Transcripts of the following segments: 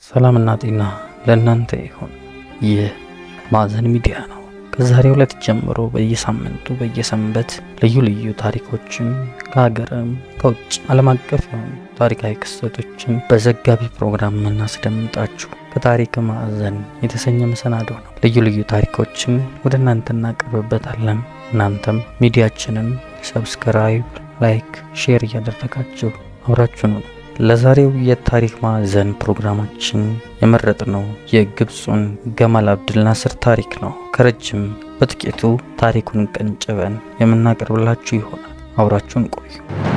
ሰላምና ጤና ለእናንተ ይሁን። ይህ ማዕዘን ሚዲያ ነው። ከዛሬው ዕለት ጀምሮ በየሳምንቱ በየሰንበት ልዩ ልዩ ታሪኮችን ከሀገርም ከውጭ ዓለም አቀፍ የሆኑ ታሪካዊ ክስተቶችን በዘጋቢ ፕሮግራም የምናስደምጣችሁ ከታሪክ ማዕዘን የተሰኘ መሰናዶ ነው። ልዩ ልዩ ታሪኮችን ወደ እናንተ እናቀርብበታለን። እናንተም ሚዲያችንን ሰብስክራይብ፣ ላይክ፣ ሼር እያደረጋችሁ አብራችሁ ነው። ለዛሬው የታሪክ ማዕዘን ፕሮግራማችን የመረጥነው የግብፁን ገማል አብድል ናስር ታሪክ ነው። ከረጅም በጥቂቱ ታሪኩን ቀንጭበን የምናቀርብላችሁ ይሆናል። አብራችሁን ቆዩ።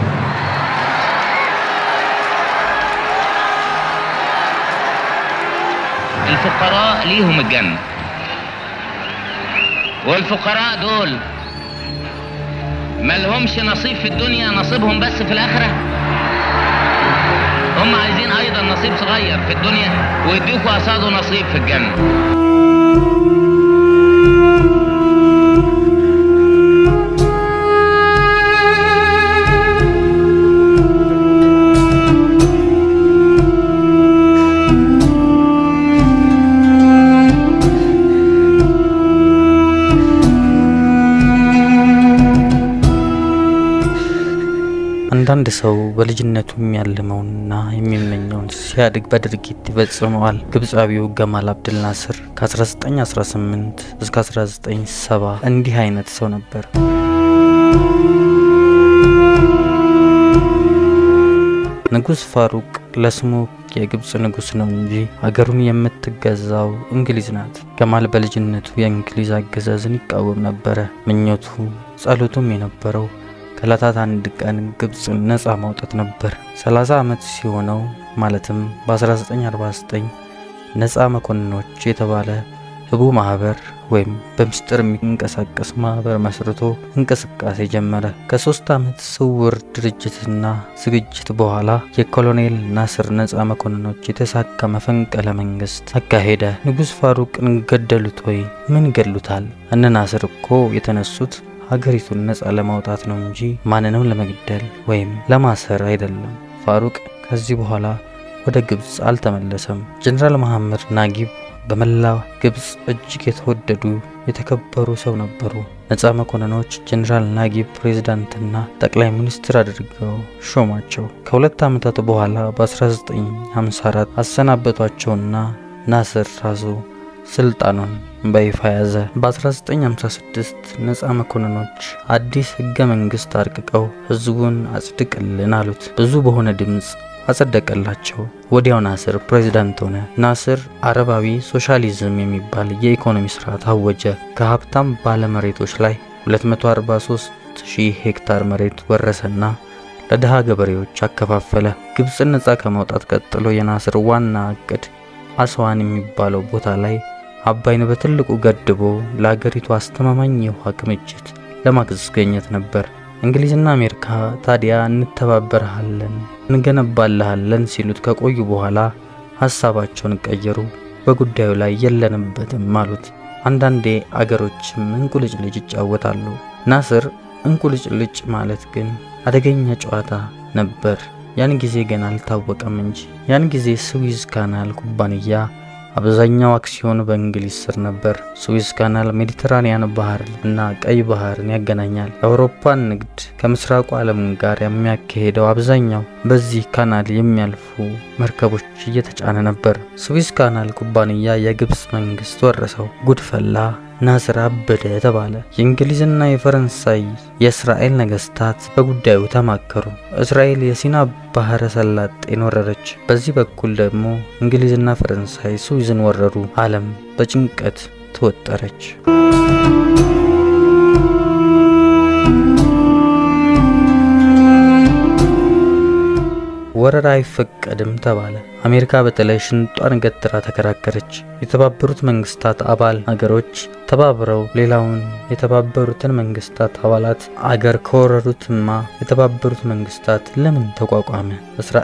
الفقراء ليهم الجنة والفقراء دول ملهمش نصيب في الدنيا نصيبهم بس في الآخرة هم عايزين أيضا نصيب صغير في الدنيا ويديكوا قصاده نصيب في الجنة አንዳንድ ሰው በልጅነቱ የሚያልመውንና የሚመኘውን ሲያድግ በድርጊት ይፈጽመዋል። ግብፃዊው ገማል አብድል ናስር ከ1918 እስከ 1970 እንዲህ አይነት ሰው ነበር። ንጉሥ ፋሩቅ ለስሙ የግብፅ ንጉሥ ነው እንጂ አገሩን የምትገዛው እንግሊዝ ናት። ገማል በልጅነቱ የእንግሊዝ አገዛዝን ይቃወም ነበረ። ምኞቱ ጸሎቱም የነበረው ከዕለታት አንድ ቀን ግብፅን ነፃ ማውጣት ነበር። 30 ዓመት ሲሆነው ማለትም በ1949 ነፃ መኮንኖች የተባለ ህቡ ማህበር ወይም በምስጢር የሚንቀሳቀስ ማህበር መስርቶ እንቅስቃሴ ጀመረ። ከሶስት ዓመት ስውር ድርጅትና ዝግጅት በኋላ የኮሎኔል ናስር ነፃ መኮንኖች የተሳካ መፈንቅለ መንግስት አካሄደ። ንጉሥ ፋሩቅን ገደሉት ወይ? ምን ገድሉታል? እነ ናስር እኮ የተነሱት ሀገሪቱን ነፃ ለማውጣት ነው እንጂ ማንንም ለመግደል ወይም ለማሰር አይደለም። ፋሩቅ ከዚህ በኋላ ወደ ግብፅ አልተመለሰም። ጀኔራል መሐመድ ናጊብ በመላው ግብፅ እጅግ የተወደዱ የተከበሩ ሰው ነበሩ። ነፃ መኮንኖች ጀኔራል ናጊብ ፕሬዝዳንትና ጠቅላይ ሚኒስትር አድርገው ሾሟቸው። ከሁለት ዓመታት በኋላ በ1954 አሰናበቷቸውና ናስር ራሱ ስልጣኑን በይፋ ያዘ። በ1956 ነፃ መኮንኖች አዲስ ህገ መንግስት አርቅቀው ህዝቡን አጽድቅልን አሉት። ብዙ በሆነ ድምፅ አጸደቀላቸው። ወዲያው ናስር ፕሬዝዳንት ሆነ። ናስር አረባዊ ሶሻሊዝም የሚባል የኢኮኖሚ ስርዓት አወጀ። ከሀብታም ባለመሬቶች ላይ 243 ሺህ ሄክታር መሬት ወረሰና ለድሃ ገበሬዎች አከፋፈለ። ግብፅን ነፃ ከማውጣት ቀጥሎ የናስር ዋና እቅድ አስዋን የሚባለው ቦታ ላይ አባይን በትልቁ ገድቦ ለአገሪቱ አስተማማኝ የውሃ ክምችት ለማስገኘት ነበር። እንግሊዝና አሜሪካ ታዲያ እንተባበረሃለን፣ እንገነባልሃለን ሲሉት ከቆዩ በኋላ ሀሳባቸውን ቀየሩ። በጉዳዩ ላይ የለንበትም አሉት። አንዳንዴ አገሮችም እንቁልጭልጭ ይጫወታሉ። ናስር እንቁልጭልጭ ማለት ግን አደገኛ ጨዋታ ነበር። ያን ጊዜ ገና አልታወቀም እንጂ ያን ጊዜ ስዊዝ ካናል ኩባንያ አብዛኛው አክሲዮን በእንግሊዝ ስር ነበር። ስዊዝ ካናል ሜዲተራኒያን ባህር እና ቀይ ባህርን ያገናኛል። የአውሮፓን ንግድ ከምስራቁ ዓለም ጋር የሚያካሄደው አብዛኛው በዚህ ካናል የሚያልፉ መርከቦች እየተጫነ ነበር። ስዊዝ ካናል ኩባንያ የግብፅ መንግስት ወረሰው። ጉድፈላ ናስር አበደ ተባለ። የእንግሊዝና የፈረንሳይ የእስራኤል ነገስታት በጉዳዩ ተማከሩ። እስራኤል የሲና ባህረ ሰላጤን ወረረች። በዚህ በኩል ደግሞ እንግሊዝና ፈረንሳይ ስዊዝን ወረሩ። ዓለም በጭንቀት ተወጠረች። ወረራ አይፈቀድም ተባለ። አሜሪካ በተለይ ሽንጧን ገትራ ተከራከረች። የተባበሩት መንግስታት አባል አገሮች ተባብረው ሌላውን የተባበሩትን መንግስታት አባላት አገር ከወረሩትማ የተባበሩት መንግስታት ለምን ተቋቋመ? እስራኤል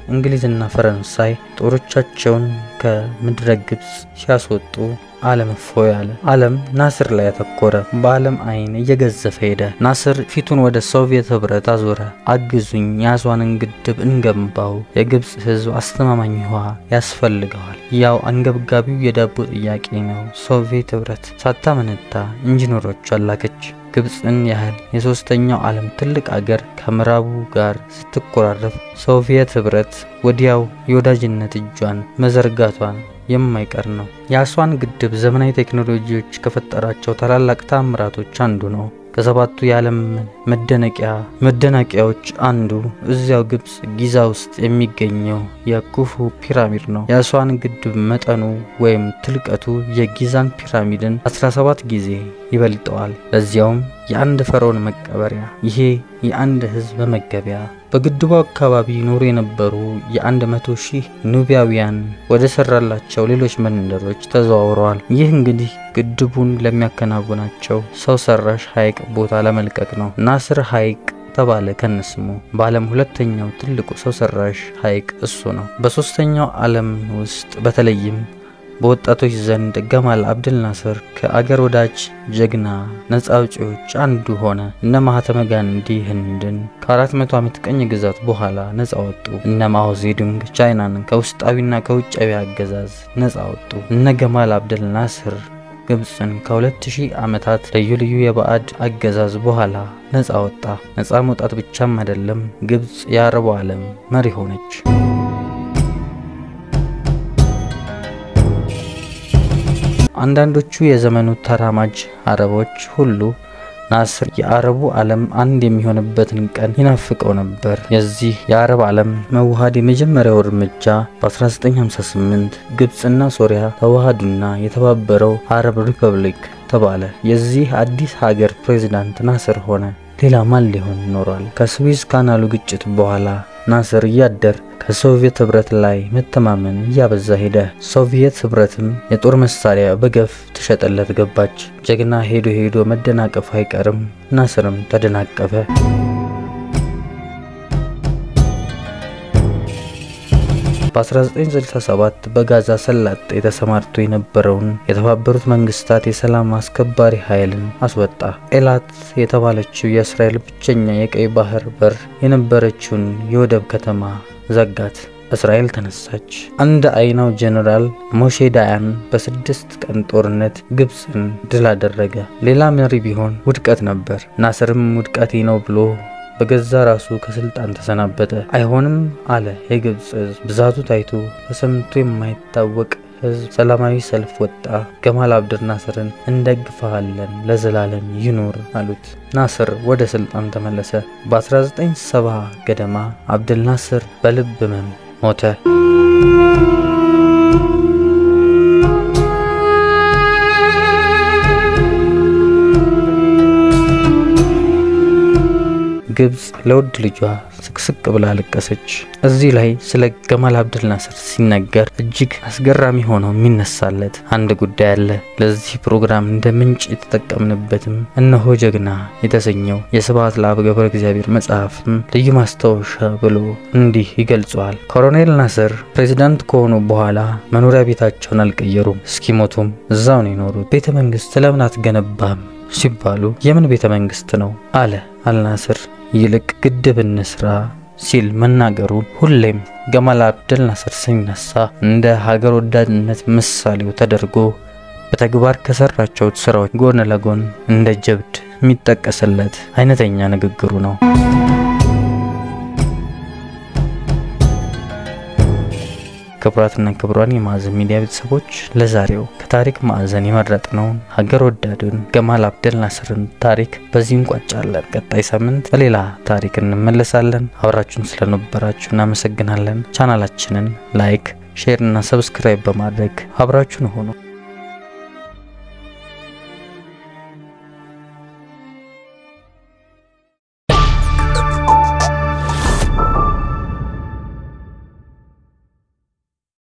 እንግሊዝና ፈረንሳይ ጦሮቻቸውን ከምድረ ግብፅ ሲያስወጡ ዓለም እፎይ አለ። ዓለም ናስር ላይ ያተኮረ። በዓለም አይን እየገዘፈ ሄደ። ናስር ፊቱን ወደ ሶቪየት ህብረት አዞረ። አግዙኝ፣ የአስዋንን ግድብ እንገንባው፣ የግብፅ ህዝብ አስተማማኝ ውሃ ያስፈልገዋል። ያው አንገብጋቢው የዳቦ ጥያቄ ነው። ሶቪየት ህብረት ሳታመነታ ኢንጂነሮች አላከች። ግብፅን ያህል የሶስተኛው ዓለም ትልቅ አገር ከምዕራቡ ጋር ስትኮራረፍ ሶቪየት ህብረት ወዲያው የወዳጅነት እጇን መዘርጋቷን የማይቀር ነው። የአስዋን ግድብ ዘመናዊ ቴክኖሎጂዎች ከፈጠራቸው ታላላቅ ታምራቶች አንዱ ነው። ከሰባቱ የዓለም መደነቂያ መደናቂያዎች አንዱ እዚያው ግብፅ ጊዛ ውስጥ የሚገኘው የኩፉ ፒራሚድ ነው። የአስዋን ግድብ መጠኑ ወይም ትልቀቱ የጊዛን ፒራሚድን 17 ጊዜ ይበልጠዋል። ለዚያውም የአንድ ፈርዖን መቀበሪያ። ይሄ የአንድ ህዝብ መመገቢያ። በግድቡ አካባቢ ይኖሩ የነበሩ የአንድ መቶ ሺህ ኑቢያውያን ወደ ሰራላቸው ሌሎች መንደሮች ተዘዋውረዋል። ይህ እንግዲህ ግድቡን ለሚያከናውናቸው ሰው ሰራሽ ሐይቅ ቦታ ለመልቀቅ ነው። ናስር ሐይቅ ተባለ ከነስሙ። በዓለም ሁለተኛው ትልቁ ሰው ሰራሽ ሐይቅ እሱ ነው። በሶስተኛው ዓለም ውስጥ በተለይም በወጣቶች ዘንድ ገማል አብድል ናስር ከአገር ወዳጅ ጀግና ነጻ አውጪዎች አንዱ ሆነ። እነ ማህተመ ጋንዲ ህንድን ከአራት መቶ ዓመት ቀኝ ግዛት በኋላ ነጻ ወጡ። እነ ማኦ ዜዱንግ ቻይናን ከውስጣዊና ከውጫዊ አገዛዝ ነጻ ወጡ። እነ ገማል አብድል ናስር ግብፅን ከሁለት ሺህ ዓመታት ልዩ ልዩ የባዕድ አገዛዝ በኋላ ነጻ ወጣ። ነጻ መውጣት ብቻም አይደለም፣ ግብፅ የአረቡ ዓለም መሪ ሆነች። አንዳንዶቹ የዘመኑ ተራማጅ አረቦች ሁሉ ናስር የአረቡ ዓለም አንድ የሚሆንበትን ቀን ይናፍቀው ነበር። የዚህ የአረብ ዓለም መዋሃድ የመጀመሪያው እርምጃ በ1958 ግብፅና ሶሪያ ተዋሃዱና የተባበረው አረብ ሪፐብሊክ ተባለ። የዚህ አዲስ ሀገር ፕሬዚዳንት ናስር ሆነ። ሌላ ማን ሊሆን ይኖራል? ከስዊዝ ካናሉ ግጭት በኋላ ናስር እያደር ከሶቪየት ህብረት ላይ መተማመን እያበዛ ሄደ። ሶቪየት ህብረትም የጦር መሳሪያ በገፍ ትሸጠለት ገባች። ጀግና ሄዶ ሄዶ መደናቀፍ አይቀርም። ናስርም ተደናቀፈ። በ1967 በጋዛ ሰላጤ ተሰማርቶ የነበረውን የተባበሩት መንግስታት የሰላም አስከባሪ ኃይልን አስወጣ። ኤላት የተባለችው የእስራኤል ብቸኛ የቀይ ባህር በር የነበረችውን የወደብ ከተማ ዘጋት። እስራኤል ተነሳች። አንድ አይናው ጀኔራል ሞሼ ዳያን በስድስት ቀን ጦርነት ግብፅን ድል አደረገ። ሌላ መሪ ቢሆን ውድቀት ነበር። ናስርም ውድቀቴ ነው ብሎ በገዛ ራሱ ከስልጣን ተሰናበተ። አይሆንም አለ የግብፅ ህዝብ። ብዛቱ ታይቶ ተሰምቶ የማይታወቅ ህዝብ ሰላማዊ ሰልፍ ወጣ። ገማል አብድል ናስርን እንደግፈሃለን ለዘላለም ይኑር አሉት። ናስር ወደ ስልጣን ተመለሰ። በ1970 ገደማ አብድል ናስር በልብ ህመም ሞተ። ግብፅ ለውድ ልጇ ስቅስቅ ብላ አለቀሰች። እዚህ ላይ ስለ ገማል አብድል ናስር ሲነገር እጅግ አስገራሚ ሆኖ የሚነሳለት አንድ ጉዳይ አለ። ለዚህ ፕሮግራም እንደ ምንጭ የተጠቀምንበትም እነሆ ጀግና የተሰኘው የስብሐት ለአብ ገብረ እግዚአብሔር መጽሐፍም ልዩ ማስታወሻ ብሎ እንዲህ ይገልጸዋል። ኮሎኔል ናስር ፕሬዚዳንት ከሆኑ በኋላ መኖሪያ ቤታቸውን አልቀየሩም። እስኪሞቱም እዛው ነው የኖሩት። ቤተ መንግስት ለምን አትገነባም ሲባሉ የምን ቤተ መንግስት ነው አለ አልናስር ይልቅ ግድብ እንስራ ሲል መናገሩ ሁሌም ገማል አብደል ናስር ሲነሳ እንደ ሀገር ወዳድነት ምሳሌው ተደርጎ በተግባር ከሰራቸው ስራዎች ጎን ለጎን እንደ ጀብድ የሚጠቀስለት አይነተኛ ንግግሩ ነው። ክቡራትና ክቡራን የማዕዘን ሚዲያ ቤተሰቦች ለዛሬው ከታሪክ ማዕዘን የመረጥነውን ሀገር ወዳዱን ገማል አብደል ናስርን ታሪክ በዚህ እንቋጫለን። ቀጣይ ሳምንት በሌላ ታሪክ እንመለሳለን። አብራችሁን ስለነበራችሁ እናመሰግናለን። ቻናላችንን ላይክ፣ ሼር እና ሰብስክራይብ በማድረግ አብራችሁን ሆኑ።